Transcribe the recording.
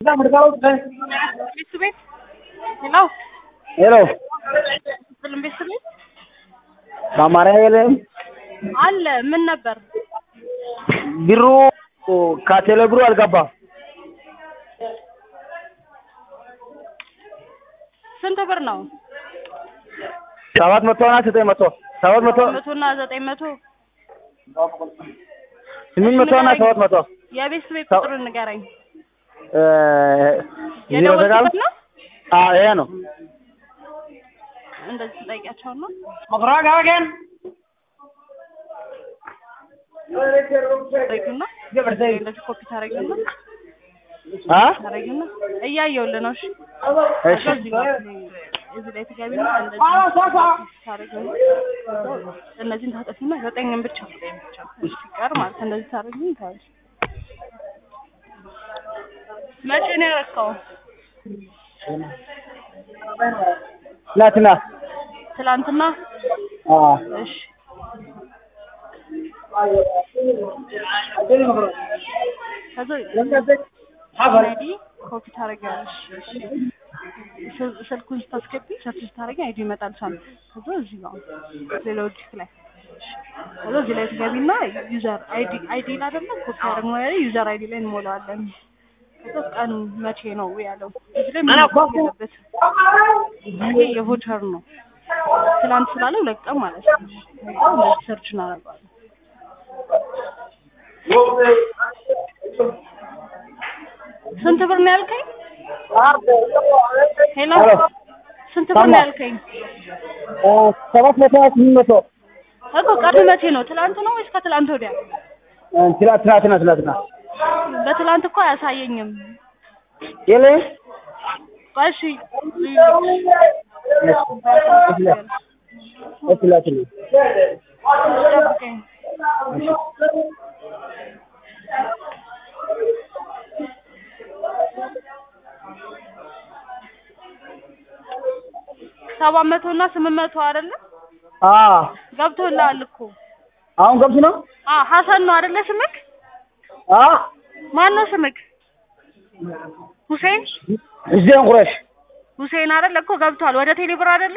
ቤት ቤት ሄሎ ሄሎ ብልም ቤት ቤት በአማርኛ የለም። አለ ምን ነበር? ብሩ ከቴሌ ብሩ አልገባም። ስንት ብር ነው? ሰባት መቶ እና ዘጠኝ መቶ ሰባት መቶ መቶ እና ዘጠኝ መቶ ስምንት መቶ እና ሰባት መቶ የቤት ቤት ሰው- ቁጥሩን ንገረኝ። እ ዜሮ ዘጠኝ የደወልኩበት ነው? አዎ ይሄ ነው። እንደዚህ ትጠይቂያቸው ነው። ታረጊና እንደዚህ ኮፒ ታረጊና አ ታረጊና እያየሁልህ ነው። እሺ እሺ እዚህ ጋር እዚህ ላይ ትገቢና እንደዚህ ታረጊና እነዚህን ታጠፊና ዘጠኝን ብቻ ሲቀር ማለት እንደዚህ ታረጊና ታያለሽ። መቼ ነው ያረካው? ትናንትና ትላንትና። አ እሺ ከዛ አይዲ ኮፒ ታደርጊያለሽ። ስል- ስልኩን ስታስገቢ ሰርች ስታደርጊ አይዲ ይመጣልሻል። ከዛ እዚህ ጋር ሌላ ዲስክ ላይ ከዛ እዚህ ላይ ትገቢና ዩዘር አይዲ አይዲ አይደለ ኮፒ አድርገን ላይ ዩዘር አይዲ ላይ እንሞላዋለን። ከዛ ቀኑ መቼ ነው ያለው እዚህ ላይ ምን ያለበት ይሄ የቮቸር ነው። ትላንት ስላለ ሁለት ቀን ማለት ነው። ከዛ እንደዚህ ሰርች እናደርገዋለን። ስንት ብር ነው ያልከኝ? ሄሎ ሄሎ ስንት ብር ነው ያልከኝ? እ ሰባት መቶ እና ስምንት መቶ እኮ ቀኑ መቼ ነው? ትላንት ነው ወይስ ከትላንት ወዲያ? እ ትላ- ትናንትና ትናንትና በትላንት እኮ አያሳየኝም። የለም ቆይ እሺ እሺ ላክልኝ። ጠብቀኝ። ሰባት መቶ እና ስምንት መቶ አይደለ? አ ገብቶልሃል እኮ። አሁን ገብቶ ነው አ ሀሰን ነው አይደለ ስምክ? አ ማን ነው ስምክ? ሁሴን እዚያን ቁረሽ ሁሴን አይደለ እኮ ገብቷል። ወደ ቴሌብር አይደለ?